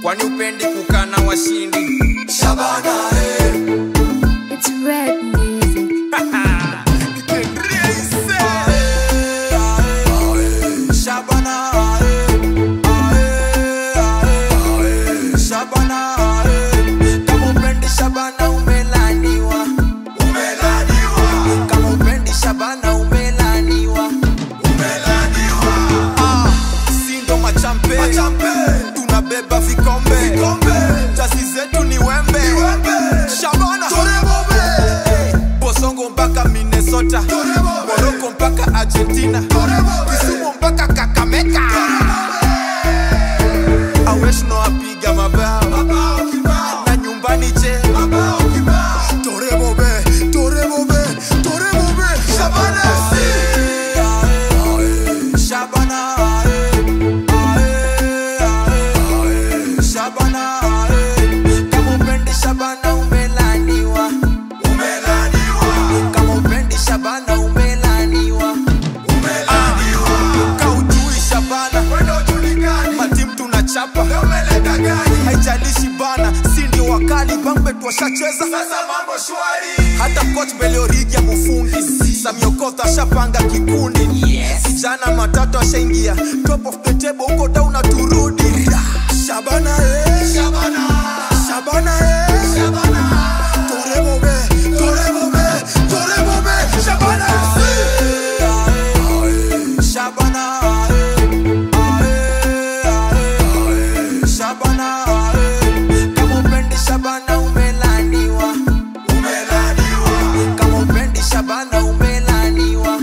kwani upendi kukaa na washindi Shabana, eh. It's red music. Shabana, eh. Ae, ae. Shabana, eh. Kama upendi Shabana umelaniwa. Kama upendi Shabana umelaniwa. Ah, si ndo machampe tunabeba vikombe jasi zetu ni wembe Shabana Eh, bosongo mpaka minnesota moroko mpaka argentina kisumu mpaka kakameka aweshno apiga mabao na nyumbani je torebobe torebobe torebobe shabana shabana shabana kama upendi shabana umelaniwa kama upendi shabana umelaniwa kaujui shabana matim tunachapa haijalishi bana si ndio wakali bangbe twashacheza hata coach beliorigi ya mufungi samiokoth ashapanga kikundi vijana matatu ashaingia top of the table huko dauna turudi shabana eh. shabana eh. torebobe torebobe torebobe shabana shabana shabana kama upendi shabana umelaniwa kama upendi shabana umelaniwa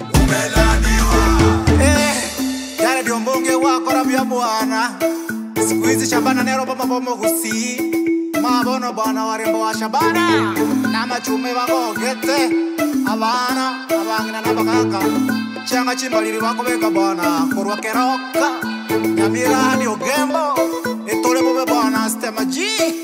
Eh, yale ndio mbunge wako rabia bwana siku hizi shabana nero baba bomo gusi mabono bwana warembo wa shabana na machume bagogete abana abangina n'abakaka cyangwa chimbaliri bakobeka bwana kurwa keroka nyamirani ogembo etole bobe bwana stema g